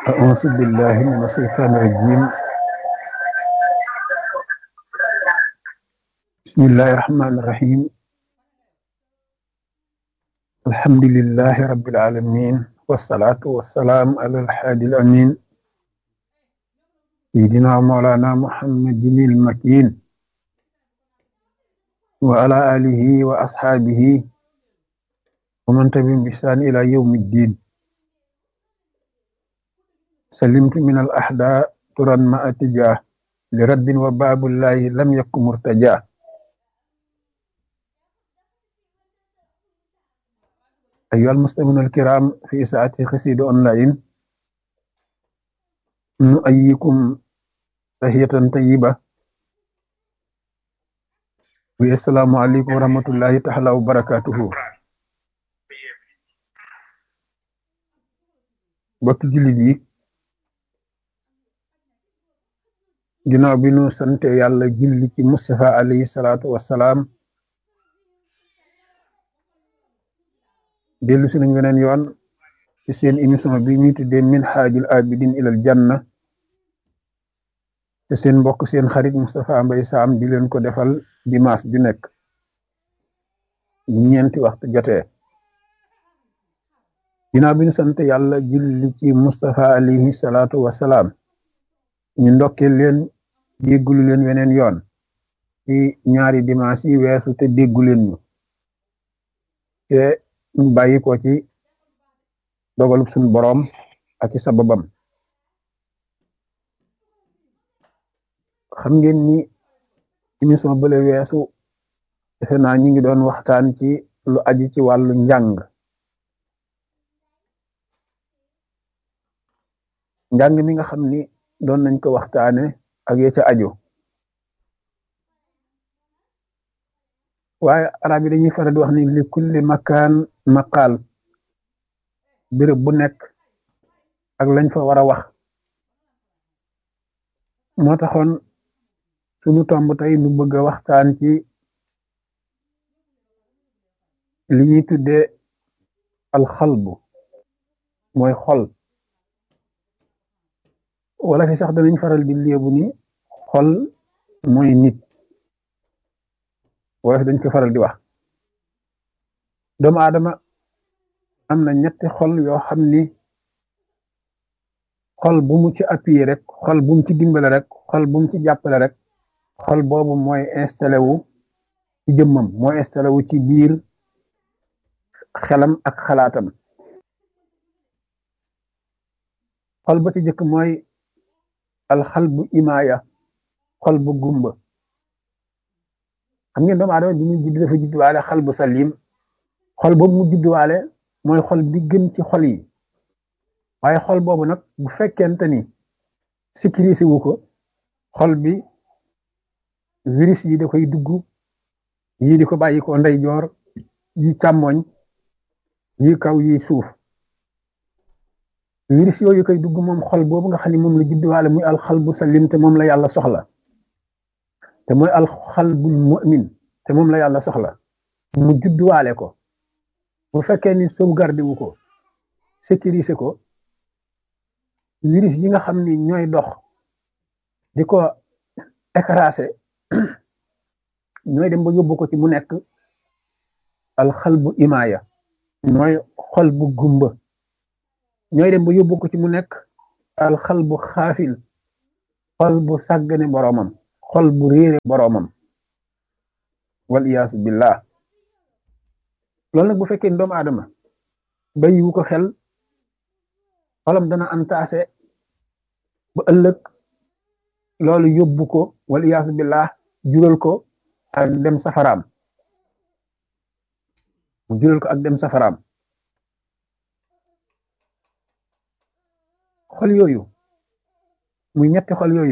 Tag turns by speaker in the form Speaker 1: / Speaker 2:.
Speaker 1: أعوذ بالله من الشيطان الرجيم بسم الله الرحمن الرحيم الحمد لله رب العالمين والصلاة والسلام على الحادي الأمين سيدنا مولانا محمد المكين وعلى آله وأصحابه ومن تبعهم بإحسان إلى يوم الدين سلمت من الأحداء ترا ما أتجاه لرد وباب الله لم يكن مرتجاه أيها المسلمون الكرام في ساعة خسيد أونلاين نؤيكم تحية طيبة والسلام عليكم ورحمة الله تعالى وبركاته bokk jullit yi ginnaaw bi nu sante yàlla julli ci Mustafa alayhi salaatu wassalaam dellu si nañ weneen yoon ci seen émission bi ñuy tuddee minhaajul abidin ilal janna te seen mbokk seen xarit Moustapha Mbaye Sam di leen ko defal dimanche ju nekk ñeenti waxtu jotee ginnaaw bi ñu sant yàlla julli ci Mustafa alayhi salaatu wassalaam ñu ndokkee leen déggulu leen weneen yoon ci ñaari dimanche yi weesu te déggu leen ñu te ñu bàyyi ko ci dogalub suñu boroom ak ci sababam xam ngeen ni émission bële weesu defe naa ñu ngi doon waxtaan ci lu aju ci wàllu njàng njàng mi nga xam ni doon nañ ko waxtaane ak ya ca aju waaye arab yi dañuy faral di wax ni li kulli makaan maqaal béréb bu nekk ak lañ fa war a wax moo taxoon suñu tomb tey nu bëgg a waxtaan ci li ñuy tuddee alxalbu mooy xol wala fi sax danañ faral di léebu ni xol mooy nit wala fi dañ ko faral di wax doomu aadama am na ñetti xol yoo xam ni xol bu mu ci appuyé rek xol bu mu ci dimbale rek xol bu mu ci jàppale rek xol boobu mooy installé wu ci jëmmam mooy installé wu ci biir xelam ak xalaatam xol ba ci jëkk mooy alxal bu imaaya xol bu gumba xam ngeen doomu aadama bi muy judd dafa judduwaale xal bu salim xol boobu mu judduwaale mooy xol bi gën ci xol yi waaye xol boobu nag bu fekkente ni sécurisé wu ko xol bi virus yi da koy dugg yii di ko bàyyi ko ndeyjoor yi càmmoñ yi kaw yi suuf virus yooyu koy dugg moom xol boobu nga xam ne moom la judduwaale muy alxal bu salim te moom la yàlla soxla te mooy alxalbul mu'min te moom la yàlla soxla mu judduwaale ko bu fekkee ni sauvegarde wu ko sécuriser ko virus yi nga xam ni ñooy dox di ko écraser ñooy dem ba yóbbu ko ci mu nekk alxalbu imaaya mooy xol bu gumba ñooy dem ba yóbbu ko ci mu nekk alxal bu xaafil xol bu sàggane boroomam xol bu réere boroomam wal iyaasu billah loolu nag bu fekkee doomu aadama bayiwu ko xel xolam dana antaase ba ëllëg loolu yóbbu ko wal iyaasu billah jural ko ak dem safaraam mu jural ko ak dem safaraam xol yooyu muy ñetti xol yooyu